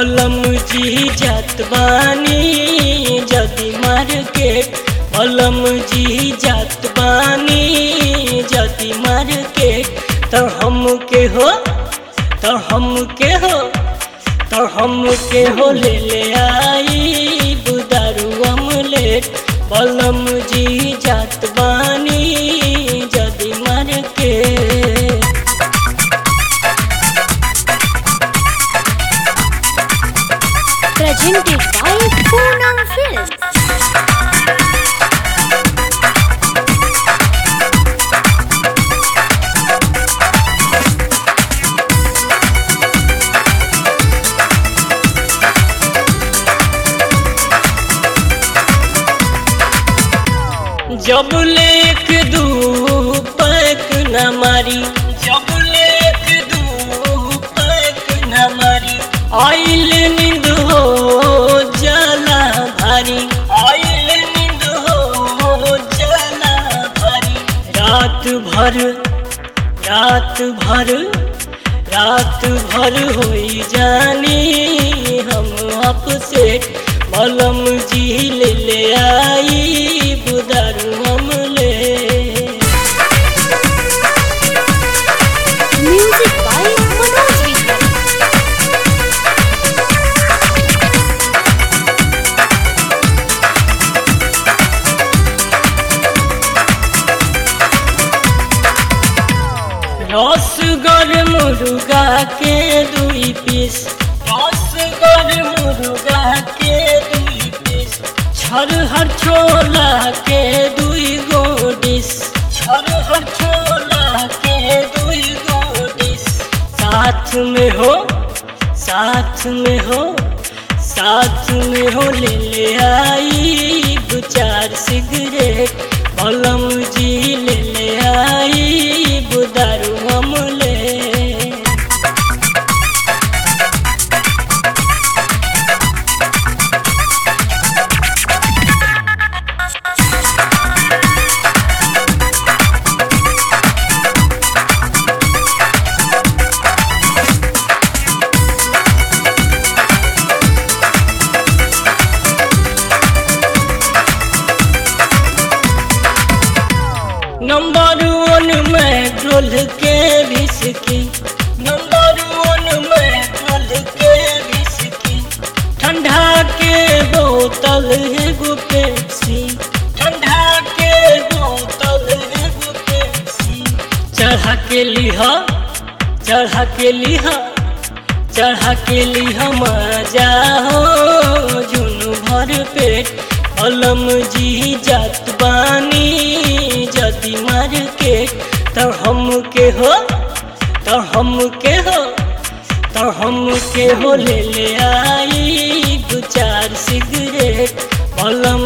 बलम जी जात बानी जदी मार्केट बलम जी जात बानी जदी मार्केट तो हम के हो तो हम के हो तो हम के हो ले ले आई बुदारू अमलेट बलम जी जात बानी जदी market Presented by Poonam Films. जब लेक दू पैक न मारी जब लेक दू पैक न मारी आइल नींद हो जाला भारी आइल नींद हो जाला भारी रात भर रात भर रात भर होई जानी हम अपसेट मलम जी ले ले आई बुदारू हम ले Music by Manoj Vijay. रसगर मुर्गा के दुई पीस रसगर मुर्गा के दुई पीस छरहर छोला के दुई गो डिस छरहर छोला के दुई गो डिस साथ में हो साथ में हो साथ में हो ले ले आई दो चार सिगरेट बलम जी ले ले आई बुदारू हम ले नंबर वन में ढोल के विस्की नंबर वन में ढोल के विस्की ठंडा के बोतल है गो पेप्सी ठंडा के बोतल है गो पेप्सी चढ़ा के लिहा चढ़ा के लिहा चढ़ा के लिहा मजा हो जुनू भर पेट अलम जी जात बानी जदी मार्केट तो हम के हो तो हम के हो तो हम के हो ले ले आई दो चार सिगरेट अलम